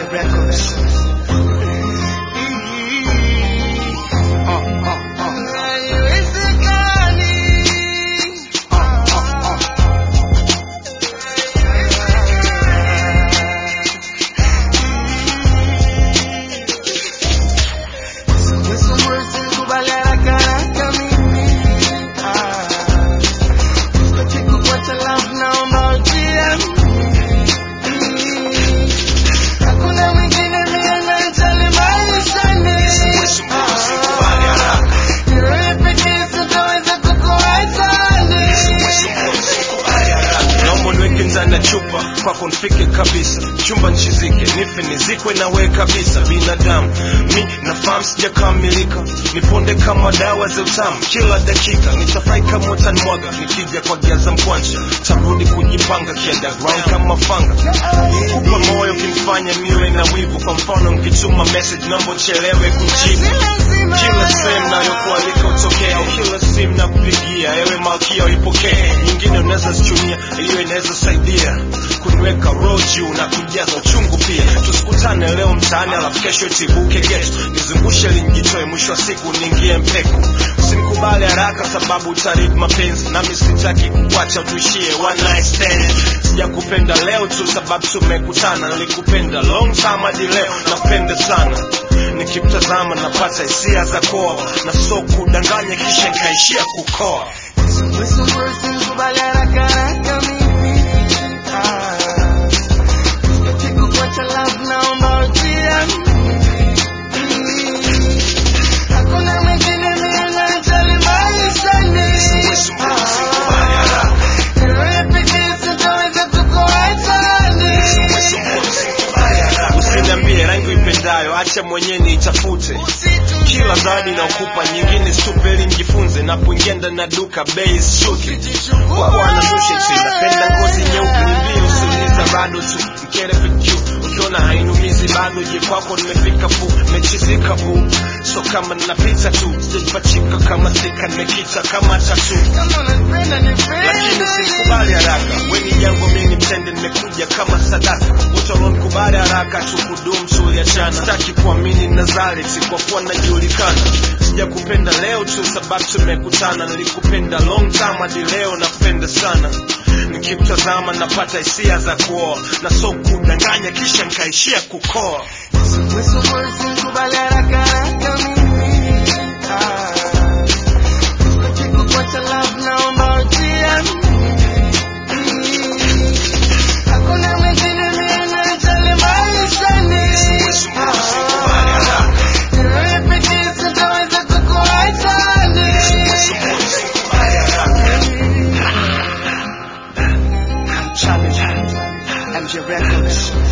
Records. Uh, uh, uh. naomba niweke ndani ya chupa kwako nifike kabisa chumba nchizike nife nizikwe nawe kabisa binadamu mi nafahamu sijakamilika niponde kama dawa za utamu kila dakika nitafurahi kama utanimwaga nikija kwa giaza mkwanja tarudi kujipanga kiunderground kama fanga kupa moyo kimfanya niwe na wivu kwa mfano nkituma message naomba uchelewe kujibu kila sehemu nayokualika utokea au kila simu nakupigia ewe malkia uipokee nyingine unaweza zichumia hiyo inaweza saidia kuniweka roho juu na kujaza uchungu pia tusikutane leo mtaani alafu kesho itibuke getu nizungushe linjitoe mwisho wa siku niingie mpeku usimkubali haraka sababu utaribu mapenzi nami sitaki kukuacha tuishie one night stand sijakupenda leo tu sababu tumekutana nilikupenda long time hadi leo napenda sana nikimtazama napata hisia za koa na so kudanganya kisha nikaishia kukoa usiniambie rangi uipendayo acha mwenyewe niitafute kila zawadi naokupa nyingine stupeli njifunze napoingia ndani ya duka bei shuki kwa bwana sushi napenda ngozi nyeupe nimbie usiniza bado tu mkere pq ukiona hainumizi bado je kwako nimefika fu mechizika fu so kama napita tu sijapachika kama sika nimekita kama tatu lakini usikubali haraka weni jango mimi mtende nimekuja kama sadaka utalomkubali haraka tukudum tuliachana sitaki kuamini nazareti kwa kuwa najulikana sijakupenda leo tu sababu tumekutana nilikupenda long time hadi leo napenda sana nikimtazama napata hisia za kuoa na so kudanganya kisha nkaishia kukoa Challenge MJ Records.